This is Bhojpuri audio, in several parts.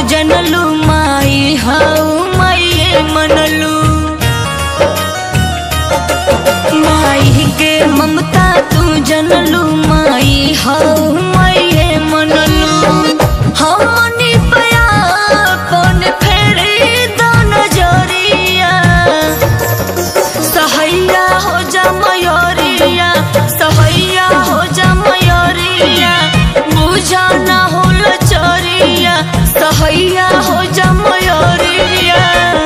जनलू माई हऊ माइये मनलू माई के ममता तू जनलू माई हऊ माइये मनलू हमनी पया कौन फेरे दो नजरिया सहैया हो जा मयोरिया सहैया हो जा मयोरिया बुझा ना हो लचरिया सहैया हो जा मयोरिया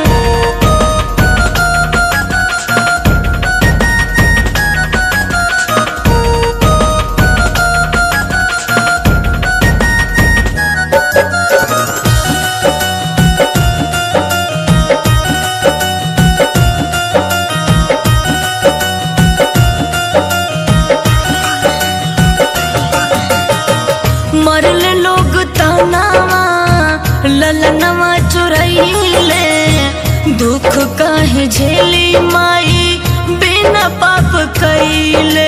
मरल लोग तनावा ललनवा चुरैले दुख काहे झेली माई बिना पाप कैले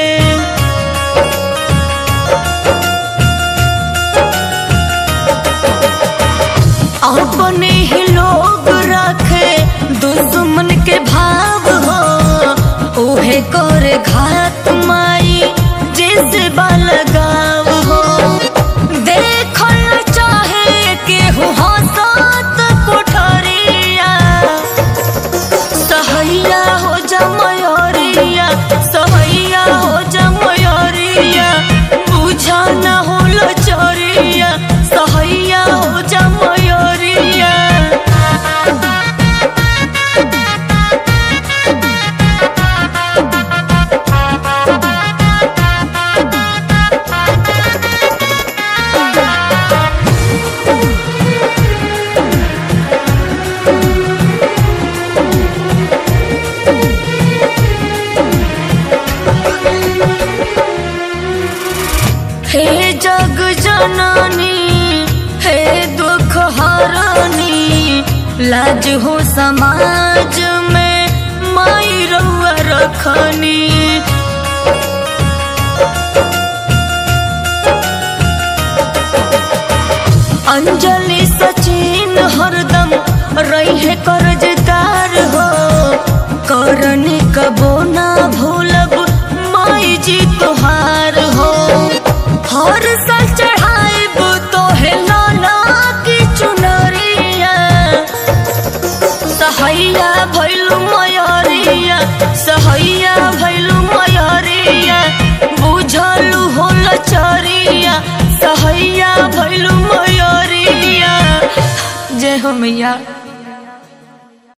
अपने ही लोग रखे दुश्मन के भाव हो उहे कर घात माई जैसे बालगाव हो देखल चाहे केहू हंसत कोठरिया सहैया हो जा मयोरिया सहैया हो जा मयोरिया बुझा न हो लचरिया सहैया हो जा मयोरिया हे जग जननी हे दुख हरनी लाज हो समाज में माई रउआ रखनी अंजलि सचिन हरदम रहे कर्जदार हो करनी कबो ना भूलब माई जी तोहार हो हर साल चढ़ाइब तो है लाला की चुनरिया सहैया भैलू मयरिया सहैया भैलू मयरिया बुझलू हो लचरिया सहैया भैलू मयरिया जय हो मैया